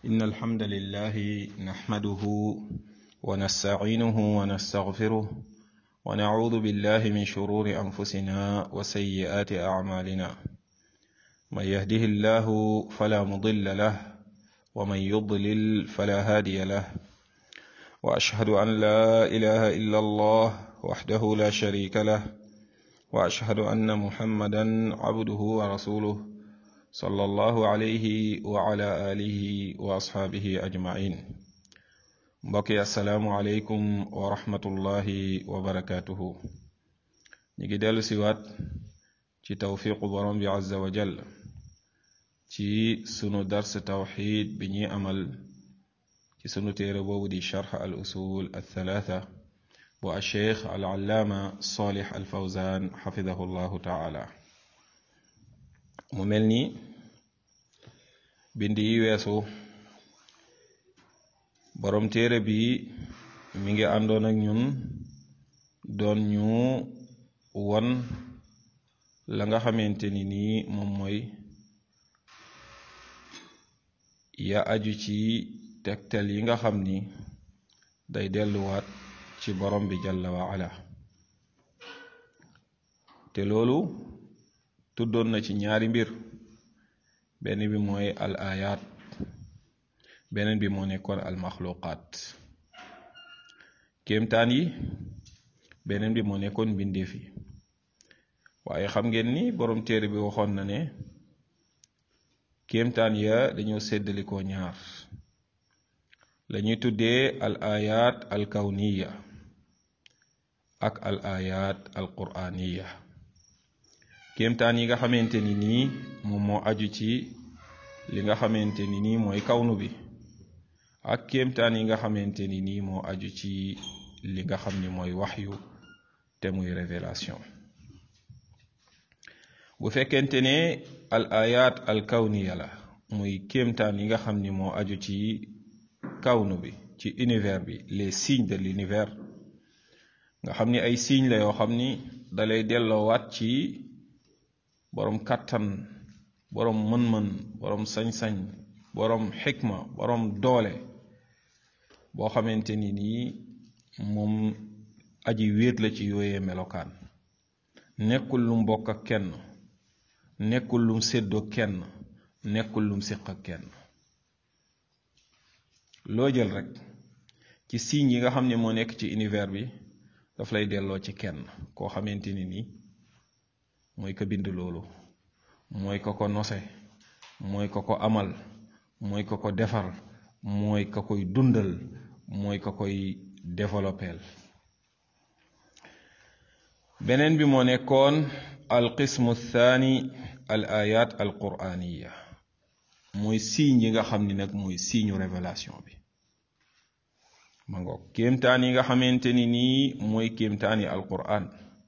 إن الحمد لله نحمده ونستعينه ونستغفره ونعوذ بالله من شرور أنفسنا وسيئات أعمالنا من يهده الله فلا مضل له ومن يضلل فلا هادي له وأشهد أن لا إله إلا الله وحده لا شريك له وأشهد أن محمدا عبده ورسوله صلى الله عليه وعلى آله وأصحابه أجمعين mbokki asalaamualeykum wa rahmatullahi wa barakaatuhu ñu ngi dellu siwaat ci tawfiqu borom bi azza wa jall ci sunu dars tawxid bi ñuy amal ci sunu téere boobu di charx al usul althalatha bu alcheikh al allaama salih al fawzan xafidahu llahu taala mu mel ni bind yi weesu borom téere bi mi ngi àndoon ak ñun doon ñu won la nga xamante ni nii moom mooy ya aju ci tegtal yi nga xam ni day delluwaat ci borom bi jalla wa ala te loolu tuddoon na ci ñaari mbir benn bi mooy al ayat beneen bi moo nekkoon al maxluqaat kéemtaan yi beneen bi moo nekkoon mbindeef yi waaye xam ngeen ni borom téere bi waxoon na ne kéemtaan ya dañoo séddalikoo ñaar lañuy tuddee al ayat al kawniya ak al ayat al quraniya kéemtaan yi nga xamante ni nii moom moo aju ci li nga xamante ni nii mooy kawnu bi ak kéemtaan yi nga xamante ni nii moo aju ci li nga xam ni mooy waxyu te muy révélation bu fekkente ne al ayat al kawniya la muy kéemtaan yi nga xam ni moo aju ci kawnu bi ci univers bi les signes de l'univers nga xam ni ay signes la yoo xam ni dalay delloowaat ci boroom kàttan boroom mën-mën boroom sañ-sañ boroom xikma boroom doole boo xamante ni nii moom aji wéet la ci yooyee melokaan nekkul lum bokk ak kenn nekkul lum séddoo kenn nekkul lum séq ak kenn loo jël rek ci signes yi nga xam ne moo nekk ci univers bi daf lay delloo ci kenn koo xamante ni nii mooy ko bind loolu mooy ko ko nose mooy ko ko amal mooy ko ko defar mooy ka koy dundal mooy ka koy développeel beneen bi moo nekkoon al qismu thani al ayat al quraniya mooy signe yi nga xam ni nag mooy signe révélation bi ma ngoog kéemtaan yi nga xamante ni nii mooy kéemtaani al quran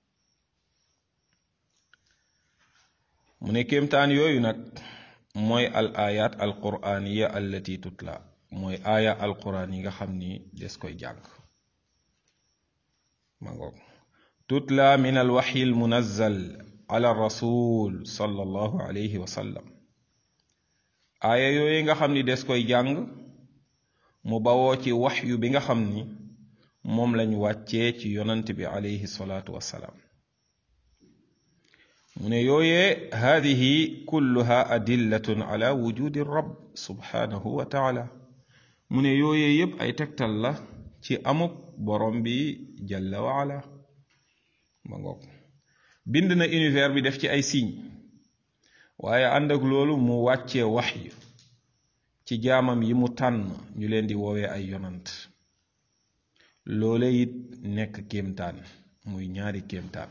mu ne kéemtaan yooyu nag mooy al ayat al quraniya allati tutla mooy aaya al quran yi nga xam ni des koy jàng ma ngoog tutla min al waxyi al munazzal ala rasul sallallahu alayhi wa sallam aaya yooyu nga xam ni des koy jàng mu bawoo ci waxyu bi nga xam ni moom lañ wàccee ci yonant bi alayhi salaatu wassalaam mu ne yooyee haadihi kulluha adillatun ala wujudi rab subhanahu wa taala mu ne yooyee yépp ay tegtal la ci amuk borom bi jalla wa ala ma ngoog bind na univers bi def ci ay signe waaye ànd ak loolu mu wàccee waxyu ci jaamam yi mu tànn ñu leen di woowee ay yonant loole it nekk kéemtaan muy ñaari kéemtaan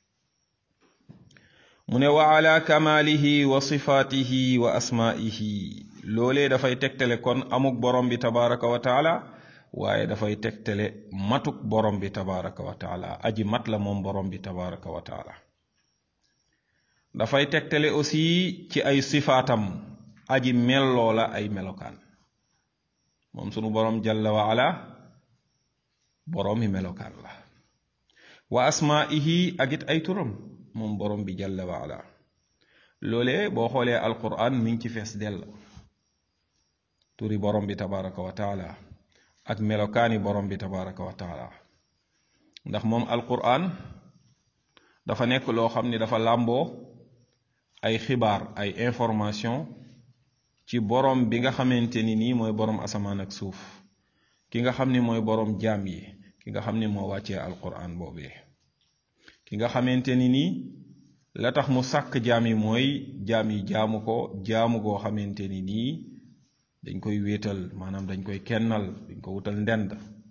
mu ne wa ala kamaalihi wa sifaatihi wa asmaa'ihi loolee dafay tegtale kon amuk borom bi tabaraka wa taala waaye dafay tegtale matuk borom bi tabaraka wa taala aji mat la moom borom bi tabaraka wa taala dafay tegtale aussi ci ay sifaatam aji melloo la ay melokaan moom sunu borom jalla wa ala boroomi melokaan la wa asmaa'ihi ak it ay turam moom borom bi jalla wa ala loolee boo xoolee alquran mi ngi ci fees dell turi borom bi tabaraka wa taala ak melokaani borom bi tabaraka wa taala ndax moom alquran dafa nekk loo xam ni dafa làmboo ay xibaar ay information ci borom bi nga xamante ni nii mooy borom asamaan ak suuf ki nga xam ni mooy borom jaam yi ki nga xam ni moo wàccee alquran boobee ki nga xamante ni nii la tax mu sàkk jaam yi mooy jaam yi jaamu ko jaamu goo xamante ni nii dañ koy wéetal maanaam dañ koy kennal dañ ko wutal ndend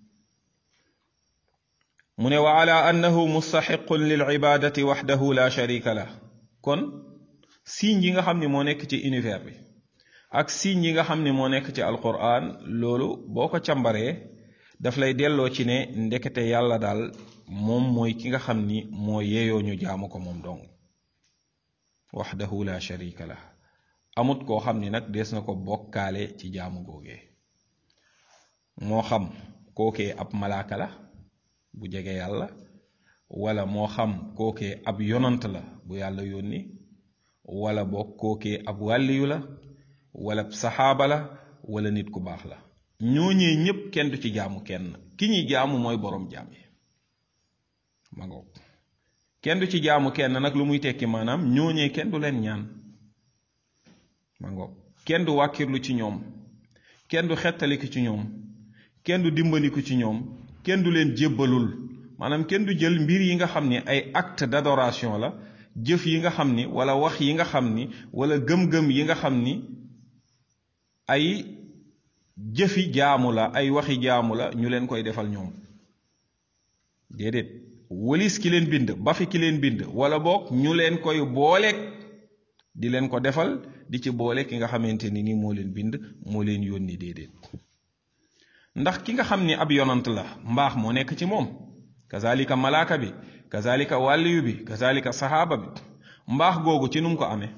mu ne wa ala annahu mustaxiqun lil ibadati waxdahu la sharika la kon signe yi nga xam ni moo nekk ci univers bi ak signe yi nga xam ni moo nekk ci alquran loolu boo ko càmbaree daf lay delloo ci ne ndekete yàlla daal moom mooy ki nga xam ni moo yeeyoo ñu jaamu ko moom dong waxdahu la sharika la amut koo xam ni nag dees na ko bokkaale ci jaamu googee moo xam kookee ab malaaka la bu jege yàlla wala moo xam kookee ab yonant la bu yàlla yónni wala boog kookee ab wàlliyu la wala saxaaba la wala nit ku baax la ñooñee ñépp kenn du ci jaamu kenn ki ñuy jaamu mooy boroom jaam yi ma ngoog kenn du ci jaamu kenn nag lu muy tekki maanaam ñooñee kenn du leen ñaan ma ngoog kenn du wàkkirlu ci ñoom kenn du xettaliku ci ñoom kenn du dimbaliku ci ñoom kenn du leen jébbalul maanaam kenn du jël mbir yi nga xam ni ay acte d'adoration la jëf yi nga xam ni wala wax yi nga xam ni wala gëm-gëm yi nga xam ni ay jëfi jaamu la ay waxi jaamu la ñu leen koy defal ñoom déedéet walis ki leen bind ba fi ki leen bind wala boog ñu leen koy booleeg di leen ko defal di ci boole ki nga xamante ni ni moo leen bind moo leen yónni déedéet ndax ki nga xam ni ab yonant la mbaax moo nekk ci moom kazalika malaaka bi kazalika wàlliyu bi kazalika saxaaba bi mbaax googu ci nu mu ko amee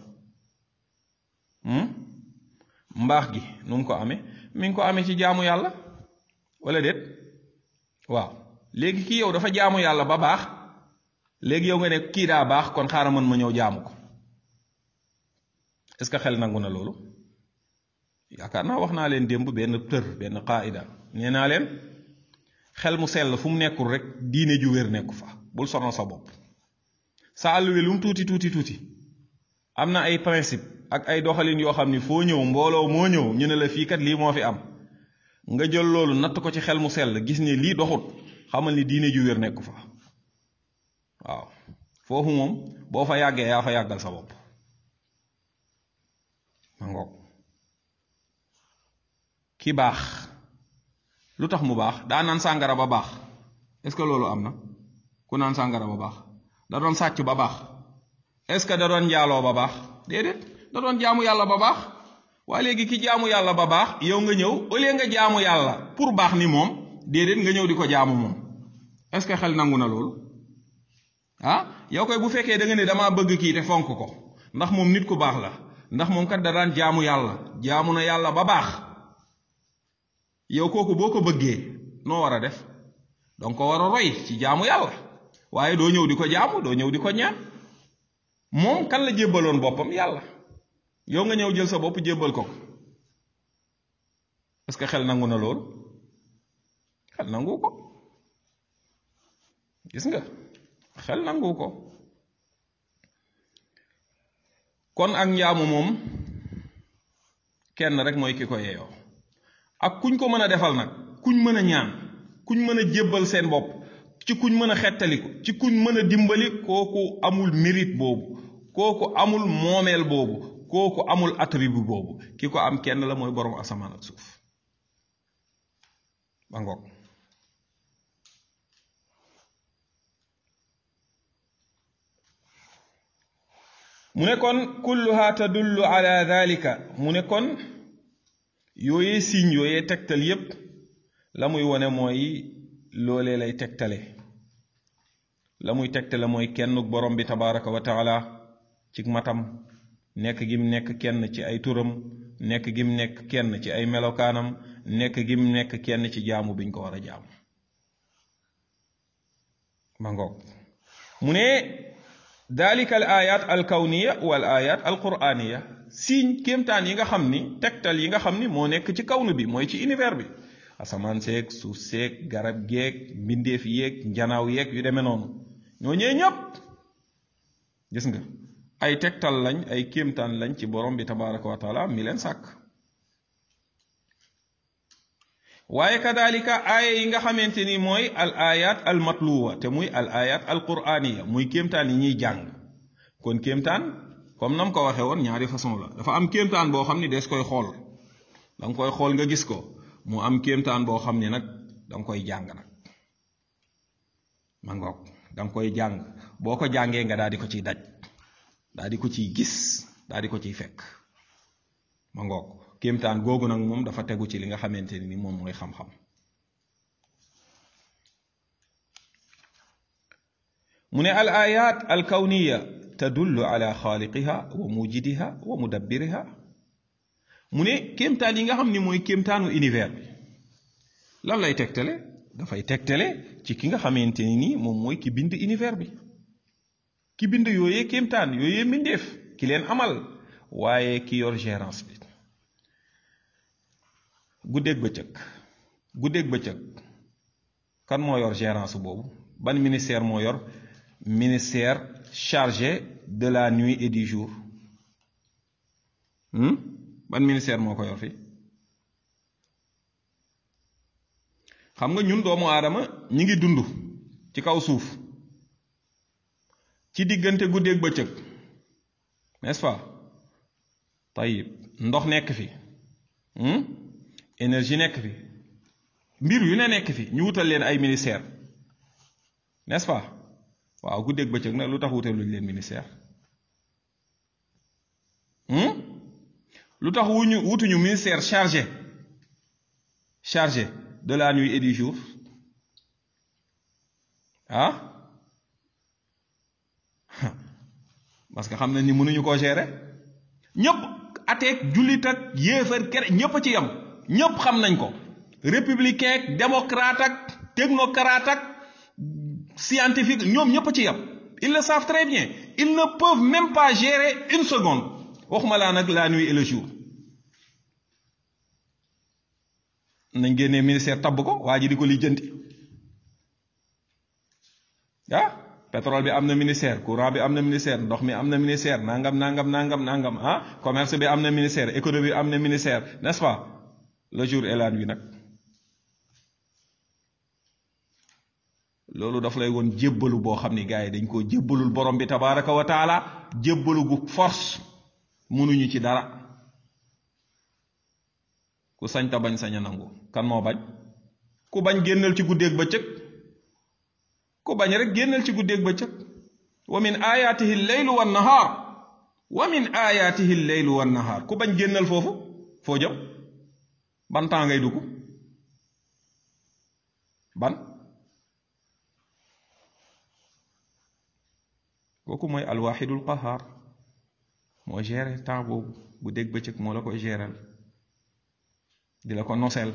mbaax gi nu mu ko amee mi ngi ko amee ci jaamu yàlla wala déet waaw léegi kii yow dafa jaamu yàlla ba baax léegi yow nga ne kii daa baax kon xaaral mën ma ñëw jaamu ko est-ce que xel nangu na loolu yaakaar naa wax naa leen démb benn tër benn qaida nee naa leen xel mu sell fu mu nekkul rek diine ju wér nekku fa bul sonal sa bopp sa àll wi lu mu tuuti tuuti tuuti am na ay principe ak ay doxalin yoo xam ni foo ñëw mbooloo moo ñëw ñu ne la fii kat lii moo fi am nga jël loolu natt ko ci xel mu sell gis ne lii doxut xamal ni diine ju wér nekku fa waaw foofu moom boo fa yàggee yaa fa yàggal sa bopp ma ngoog ki baax lu tax mu baax daa naan sàngara ba baax est-ce que loolu am na ku naan sàngara ba baax da doon sàcc ba baax est-ce que da doon njaaloo ba baax déedéet da doon jaamu yàlla ba baax waaye léegi ki jaamu yàlla ba baax yow nga ñëw au lieu nga jaamu yàlla pour baax ni moom déedéet nga ñëw di ko jaamu moom est-ce que xel nangu na loolu ah yow koy bu fekkee da nga ne damaa bëgg kii te fonk ko ndax moom nit ku baax la ndax moom kat da daan jaamu yàlla jaamu na yàlla ba baax yow kooku boo ko bëggee noo war a def donc ko war a roy ci jaamu yàlla waaye doo ñëw di ko jaamu doo ñëw di ko ñaan moom kan la jébbaloon boppam yàlla yow nga ñëw jël sa bopp jébbal ko est-ce que xel nangu na loolu xel nangu ko gis nga xel nangu ko kon ak njaamu moom kenn rek mooy ki ko yeeyoo ak kuñ ko mën a defal nag kuñ mën a ñaan kuñ mën a jébbal seen bopp ci kuñ mën a xettaliku ci kuñ mën a dimbali kooku amul mérite boobu kooku amul moomeel boobu kooku amul attribut boobu ki ko am kenn la mooy borom asamaan ak suuf ba ngoog mu ne kon kulluha tadullu ala dalika mu ne kon yooyee signe yooyee tegtal yépp la muy wone mooy loolee lay tegtale la muy tegtale mooy kenn borom bi tabaraka wa taala ci matam nekk gim nekk kenn ci ay turam nekk gim nekk kenn ci ay melokaanam nekk gim nekk kenn ci jaamu biñ ko war a jaamu ma ngoog mu ne dalika al ayat al kawniya wal ayat al quraniya signe kéemtaan yi nga xam ni tegtal yi nga xam ni moo nekk ci kawnu bi mooy ci univers bi asamaan seeg suuf seeg garab geeg mbindeef yeeg njanaaw yeeg yu demee noonu ñoo ñee ñëpp gis nga ay tegtal lañ ay kéemtaan lañ ci borom bi tabaraka wa taala mi leen sàkk waaye kadalika aaya yi nga xamante ni mooy al ayat al matluwa te muy al ayat al quraniya muy kéemtaan yi ñuy jàng kon kéemtaan comme nam ko waxee woon ñaari façon la dafa am kéemtaan boo xam ni des koy xool da nga koy xool nga gis ko mu am kéemtaan boo xam ni nag da nga koy jàng nag ma ngoog da nga koy jàng boo ko jàngee nga daal di ko ciy daj daal di ko ciy gis daal di ko ciy fekk ma ngoog kéemtaan googu nag moom dafa tegu ci li nga xamante ni moom mooy xam-xam mu ne al ayat al kawniya tadullu ala xaaliqiha wa mujidiha wa mudabbiriha mu ne kéemtaan yi nga xam ni mooy kéemtaanu univers bi lan lay tegtale dafay tegtale ci ki nga xamante ni nii moom mooy ki bind univers bi ki bind yooyee kéemtaan yooyee mbindeef ki leen amal waaye ki yor gérance bi guddeeg bëccëg guddeeg bëccëg kan moo yor gérance boobu ban ministère moo yor ministère chargé de la nuit et du jour ban ministère moo ko yor fi xam nga ñun doomu aadama ñi ngi dund ci kaw suuf ci diggante guddeeg bëccëg n'est-ce pas tayib ndox nekk fi énergie nekk fi mbir yu ne nekk fi ñu wutal leen ay ministère n'est-ce pas waaw guddeeg bëccëg nag lu tax wutal luñ leen ministère lu tax wuñu wutuñu ministère chargé chargé de la nuit et du jour ah parce que xam nañ ni mënuñu koo gérer ñëpp ateeg jullit ak yéefar kere ñëpp a ci yem ñëpp xam nañ ko républicain ak démocrate ak technocrate ak scientifique ñoom ñëpp a ci yem ils le savent très bien ils ne peuvent même pas gérer une seconde waxuma laa nag la nuit et le jour nañ génnee ministère tabb ko waa ji di ko lijjanti ah pétrole bi am na ministère courant bi am na ministère ndox mi am na ministère nangam nangam nangam nangam ah commerce bi am na ministère économie bi am na ministère n'est-ce pas le jour et la nuit nag loolu daf lay woon jébbalu boo xam ni gars yi dañ koo jébbalul borom bi tabaraka wa taala jébbalu gu force mënuñu ci dara ku sañ ta bañ sañ a nangu kan moo bañ ku bañ génnal ci guddeeg bëccëg ku bañ rek génnal ci guddeeg bëccëg wa min ayatihi leylu wan nahaar wa min ayatihi leylu wan nahaar ku bañ génnal foofu foo jëm ban temps ngay dugg ban kooku mooy alwaxidul qahaar moo géré temps boobu guddeeg bëccëg moo la koy géral di la ko noseel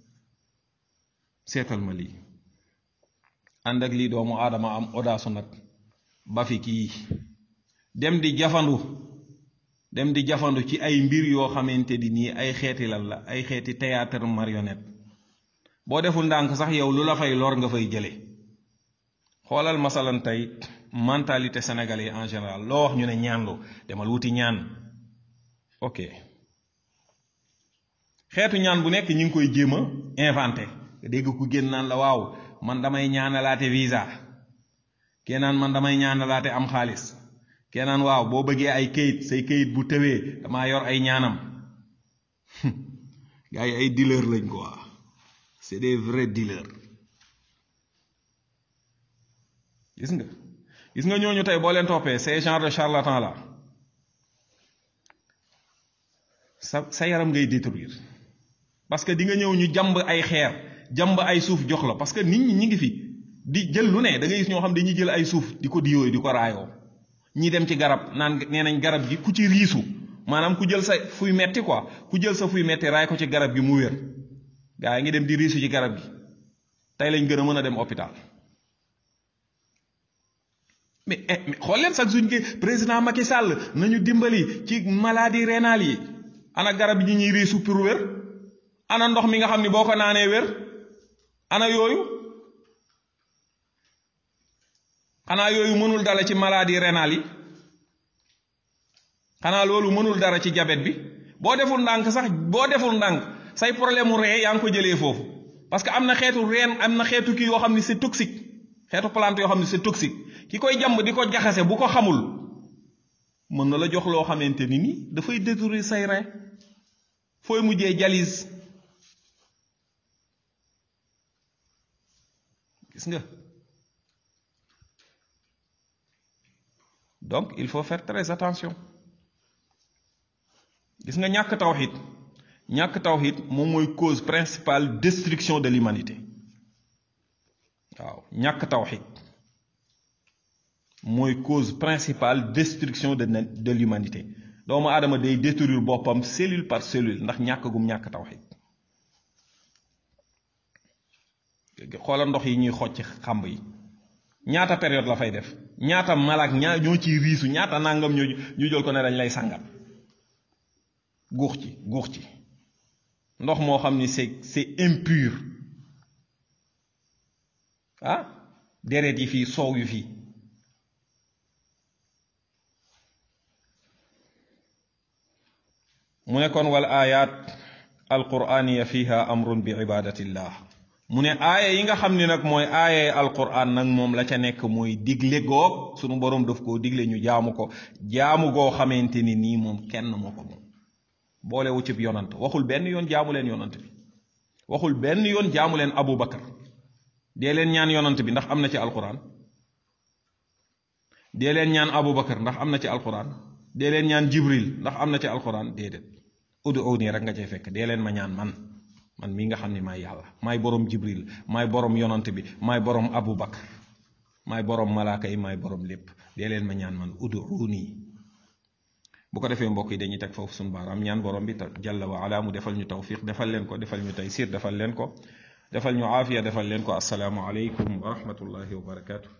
seetal ma lii ànd ak lii doomu aadama am odaasu nag ba fi kii dem di jafandu dem di jafandu ci ay mbir yoo xamante di nii ay xeeti lan la ay xeeti théâtre marionnette boo deful ndànk sax yow lu la fay lor nga fay jële xoolal masalan tey mentalité sénégalais en général loo wax ñu ne ñaanlu demal wuti ñaan ok xeetu ñaan bu nekk ñi ngi koy jéem a inventé dégg ku génn naan la waaw man damay ñaanalaate visa kee naan man damay ñaanalaate am xaalis kee naan waaw boo bëggee ay kayit say kayit bu tëwee damaa yor ay ñaanam gars yi ay dealer lañ quoi c'est des vrais dealers gis nga gis nga ñooñu tey boo leen toppee ces genre de charlatan là sa sa yaram ngay détruire parce que di nga ñëw ñu jàmb ay xeer jàmb ay suuf jox la parce que nit ñi ñi ngi fi di jël lu ne da ngay gis ñoo xam dañuy jël ay suuf di ko diyooyu di ko raayoo ñi dem ci garab naan nee nañ garab gi ku ci riisu maanaam ku jël sa fuy metti quoi ku jël sa fuy metti raay ko ci garab gi mu wér gaa yi ngi dem di riisu ci garab gi tey lañ gën a mën a dem hôpital mais xool leen sax suñ ke président Macky Sall nañu dimbali ci maladie rénale yi ana garab yi ñuy riisu pour wér ana ndox mi nga xam ni boo ko naanee wér ana yooyu xanaa yooyu mënul dala ci maladie rénale yi xanaa loolu mënul dara ci diabète bi boo deful ndànk sax boo deful ndànk say problème mu ree yaa ngi ko jëlee foofu parce que am na xeetu reen am na xeetu kii yoo xam ni c'est toxique xeetu plante yoo xam ni c'est toxique ki koy jàmb di ko jaxase bu ko xamul mën na la jox loo xamante ni ni dafay détruire say rein fooy mujjee dialyse gis nga donc il faut faire très attention gis nga ñàkk tawxid ñàkk tawxid moom mooy cause principale destruction de l'humanité waaw ñàkk tawxid mooy cause principale destruction de de l'humanité doomu aadama day détruire boppam cellule par cellule ndax ñàkk gum ñàkk tawxid xoola ndox yi ñuy xocc xamb yi ñaata période la fay def ñaata malaak ñaa ñoo ciy riisu ñaata nangam ñoo ñu jël ko ne dañ lay sàngal guux ci guux ci ndox moo xam ni c'est c'est impur ah deret yi fii soow yu fii mu ne kon wal ayat alquraniya fiha amrun bi ibadatillah mu ne aaya yi nga xam ni nag mooy aaya alquran nag moom la ca nekk mooy digle goog sunu boroom daf koo digle ñu jaamu ko jaamu goo xamante ni nii moom kenn moo ko moom boolewu cib yonant waxul benn yoon jaamu leen yonant bi waxul benn yoon jaamu leen abu bakar dee leen ñaan yonant bi ndax am na ci alquran dee leen ñaan abu bakar ndax am na ci alquran dee leen ñaan jibril ndax am na ci alquran déedéet udu nii rek nga cay fekk dee leen ma ñaan man man mii nga xam ne maay yàlla maay boroom jibril maay boroom yonant bi maay boroom abu bakar maay boroom malaaka yi maay boroom lépp dee leen ma ñaan man udu nii bu ko defee mbokk yi dañuy teg foofu suñu baaraam ñaan borom bi jalla wa ala mu defal ñu tawfiq defal leen ko defal ñu taysir defal leen ko defal ñu aafiya defal leen ko asalaamu aleykum wa rahmatullahi wa barakaatu.